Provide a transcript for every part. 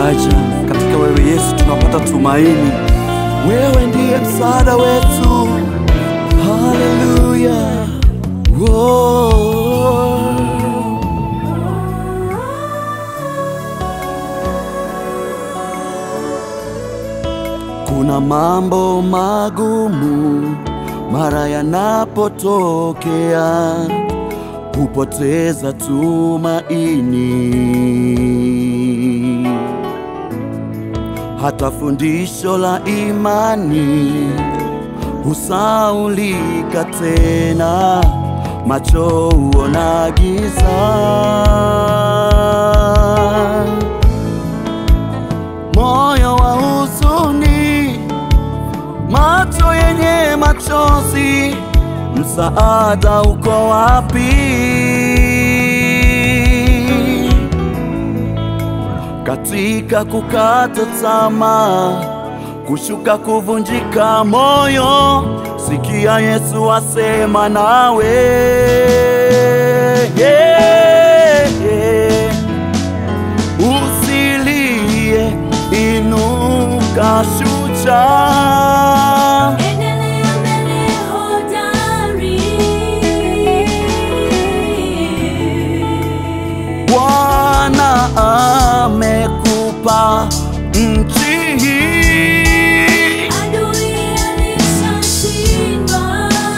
faraja. Katika wewe Yesu tunapata tumaini, wewe ndiye msaada wetu. Haleluya, oh. Kuna mambo magumu mara yanapotokea, hupoteza tumaini, hata fundisho la imani husaulika tena, macho huona giza moyo wa huzuni, macho yenye machozi, msaada uko wapi? Katika kukata tamaa, kushuka, kuvunjika moyo, sikia Yesu asema nawe yeah, yeah. Usilie, inuka shujaa. Endelea mbele hodari. Bwana amekupa nchi hii. Adui alishashindwa.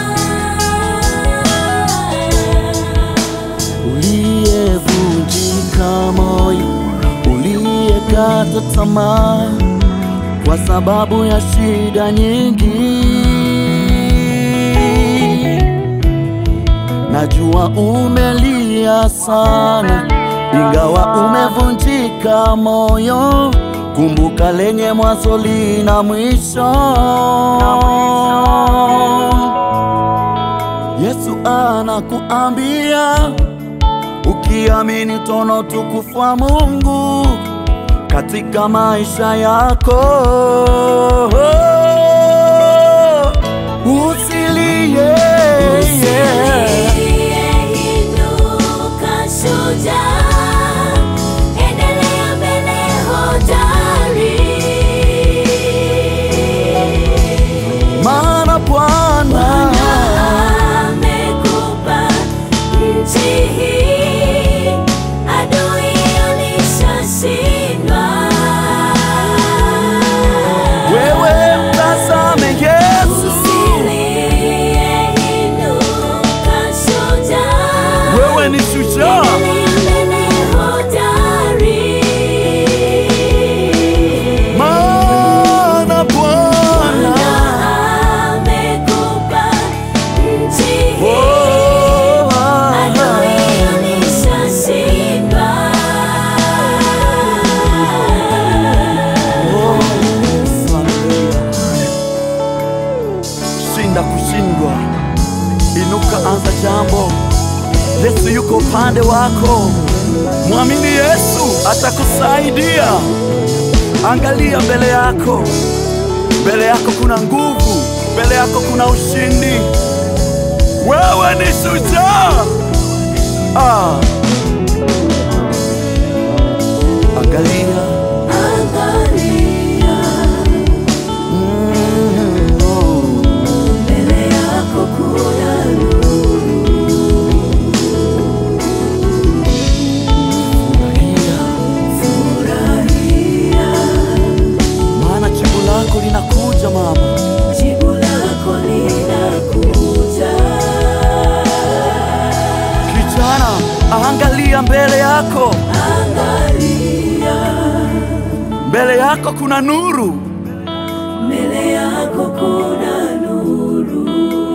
Uliyevunjika moyo, uliyekata tamaa kwa sababu ya shida nyingi, najua umelia sana, ingawa umevunjika moyo. Kumbuka lenye mwanzo lina mwisho. Yesu anakuambia ukiamini tono utukufu wa Mungu katika maisha yako. Usilie, Usilie, inuka shujaa. Endelea mbele hodari. maana Bwana Amekupa nchi hii, adui alishashindwa. wewe mtazame Yesu, Usilie, inuka shujaa. wewe ni shujaa. Endelea mbele hodari. Maana Bwana Amekupa nchi hii. oh, Adui alishashindwa. Shinda kushindwa, inuka, anza jambo. Yesu yuko upande wako, mwamini Yesu atakusaidia. Angalia mbele yako, mbele yako kuna nguvu, mbele yako kuna ushindi. Wewe ni shujaa. Ah. Angalia Angalia mm, oh. mbele yako kuna furahia, maana jibu lako linakuja mama. jibu lako linakuja. Kijana, angalia mbele yako, Angalia mbele yako kuna nuru. mbele yako kuna nuru.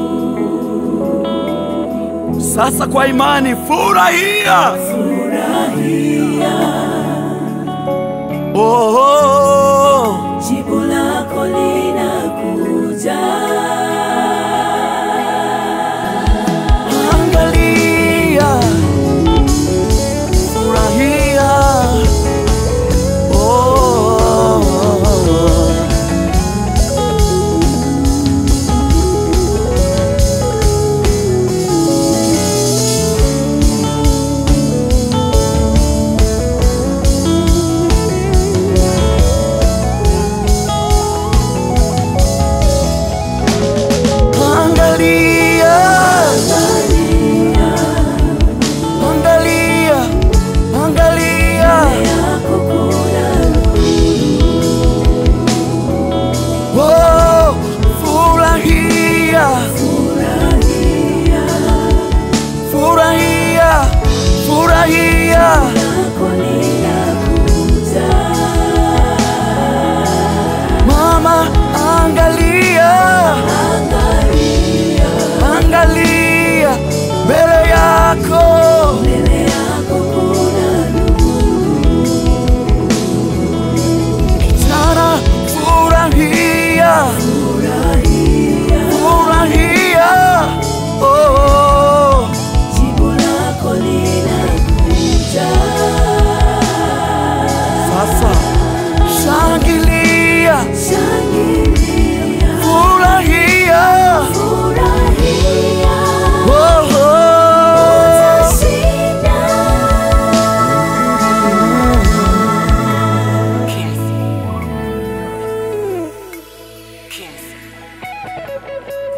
Sasa kwa imani furahia. Furahia, Oh, oh, oh. jibu lako linakuja. Angalia, furahia. Oh, oh, oh. yako mbele yako kuna Jana furahia, furahia, furahia oh, jibu lako linakuja. sasa shangilia, Shangilia, furahia furahia, oh, oh. utashinda. Kings. Kings.